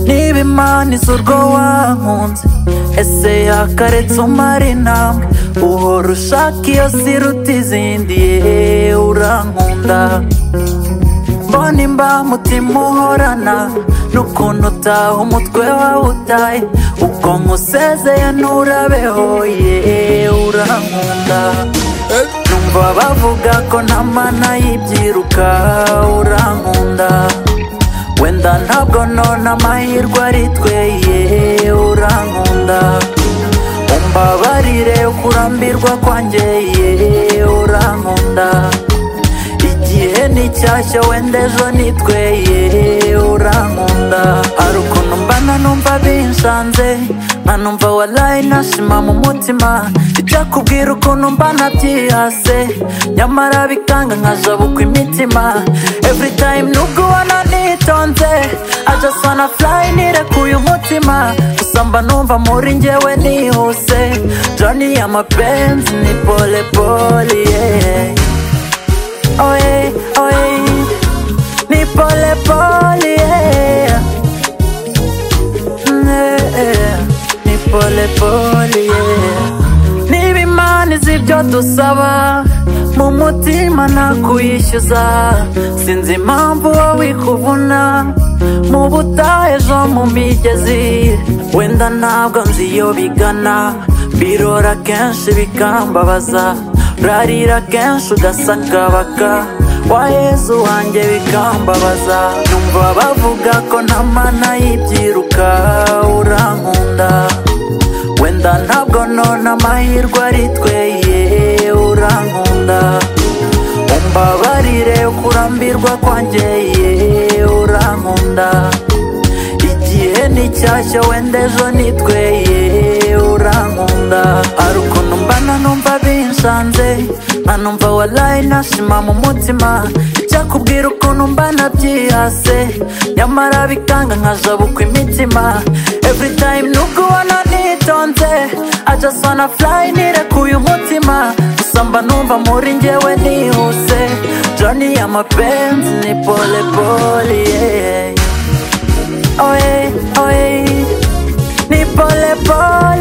niba imana izo urwo wankunze ese yakaretse umara intambwe uhora ushaka iyo siruta izindi yeee urankunda mbona imba mutima uhorana n'ukuntu utaha umutwe wawutaye ubwo nkusezeye nturabeho yeee urankunda numva bavuga ko nta mana y'ibyiruka urankunda wenda ntabwo nona amahirwe ari twe yeee urankunda umbabarire kurambirwa kwanjye yeee urankunda igihe ni cyashya wenda ejo ni twe yeee urankunda hari ukuntu mbana numva binshanze nkanumva warayi nashima mu mutima icyakubwira ukuntu mbana byihase nyamara bikanga nkajabukwa imitima every time nubwo ubona nitonze I just wanna fly nirekuye umutima gusa mba numva muri njyewe nihuse joni y'amapenzi ni pole pole yeah. Oye, oye, ni pole pole, yeah. Yeah, ni pole pole, yeah. Niba imana izi ibyo dusaba mu mutima nakuyishyuza sinzi impamvu wowe ikuvuna mu butayu ejo mu migezi wenda ntabwo nzi iyo bigana birora kenshi bikambabaza urarira kenshi ugasakabaka waheze wanjye bikambabaza numva bavuga ko nta mana y'ibyiruka urankunda wenda ntabwo nona amahirwe ari twe yeee urankunda umbabarire kurambirwa kwanjye yeee urankunda igihe ni cyashya wenda ejo ni twe yeee urankunda hari ukuntu mbana numva binshanze nkanumva warayi nashima mu mutima icyakubwira ukuntu mbana byihase nyamara bikanga nkajabukwa imitima every time nubwo ubona nitonze I just wanna fly nirekuye umutima gusa mba numva muri njyewe nihuse joni y'amapenzi ni pole pole yeah. Oye, oye, ni pole pole